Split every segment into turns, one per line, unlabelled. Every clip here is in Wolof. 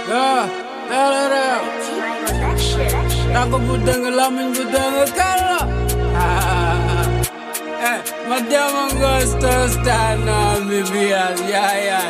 Yeah, tell it out. Tànk bu dëng lamiñ bu dëng kala. Eh, ma dema ngosto stana mi bias, yeah, yeah.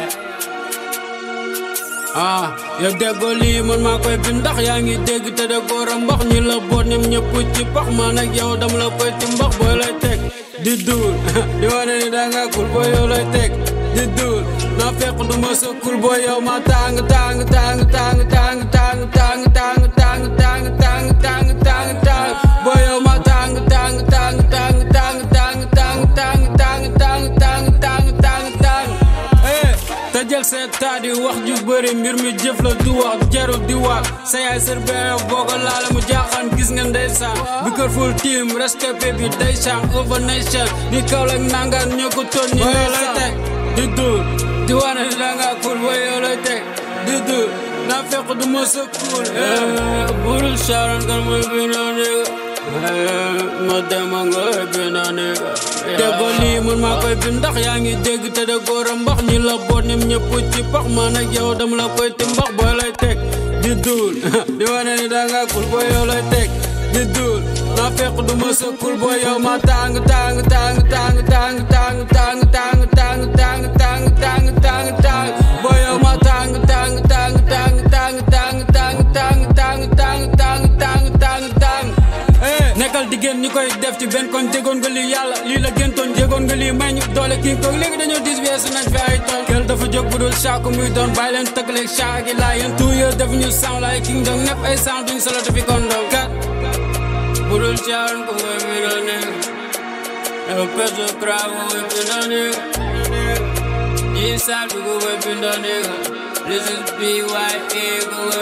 ah yow déggoo lii man maa koy bi ndax yaa ngi dégg te de góor a mbax ñi la boot ñoom ñëpp ci pax man ak yow dam la koy ci mbax booy lay teg di duul di wane ni da nga kul booy yow lay teg di duul naa fekk du ma sa kul booy yow ma tàng tàng tàng tàng tàng tàng tàng tàng tàng tàng tàng tàng tàng tàng booy yow ma tàng tàng tàng tàng tàng tàng tàng tàng tàng tàng tàng tàng tàng tàng eh te jël seet taa di wax ju bëri mbir mi jëf la du wax jarul di wax sa yaay sër benn boo ko laale mu jaaxaan gis nga ndeysaan bi kër ful team respecté bi day sang over nation ni kaw lak nangaan ñoo ko toon ñi ñoo lay teg di dul di wane ni da nga cool booy yow lay teg di dul naa fekk du ma sa cool burul sharon kan mooy bi noo néega ma dema nga bi noo néega déggoo lii man maa koy bi ndax yaa ngi dégg te de góor a mbax ñi la boot ñoom ñëpp ci pax man ak yow dama la koy ti mbax booy lay teg di duul di wane ni da nga kul booy yow lay teg di duul naa fekk du ma sa kul booy yow ma tàng tàng tàng tàng tàng tàng tàng tàng tàng tàng tàng tàng tàng tàng booy yow ma tàng tàng tàng tàng tàng tàng tàng tàng tàng tàng tàng tàng tàng tàng nekkal diggéen ñi koy def ci benn kon jégoon nga lii yàlla lii la gëntoon jégoon nga lii may ñu doole kii ko léegi dañoo dis weesu nañ fi ay tool kel dafa jóg bu dul saako muy doon bàyyi leen tëggaleeg saaki laa yéen tout yër def ñu sound like king dong nepp ay sound duñ solo dafi kon dong kat bu dul caaran ko koy mi doon nekk yow peso cravo koy mi doon nekk yi saal bi ko koy mi doon nekk this is BYA ko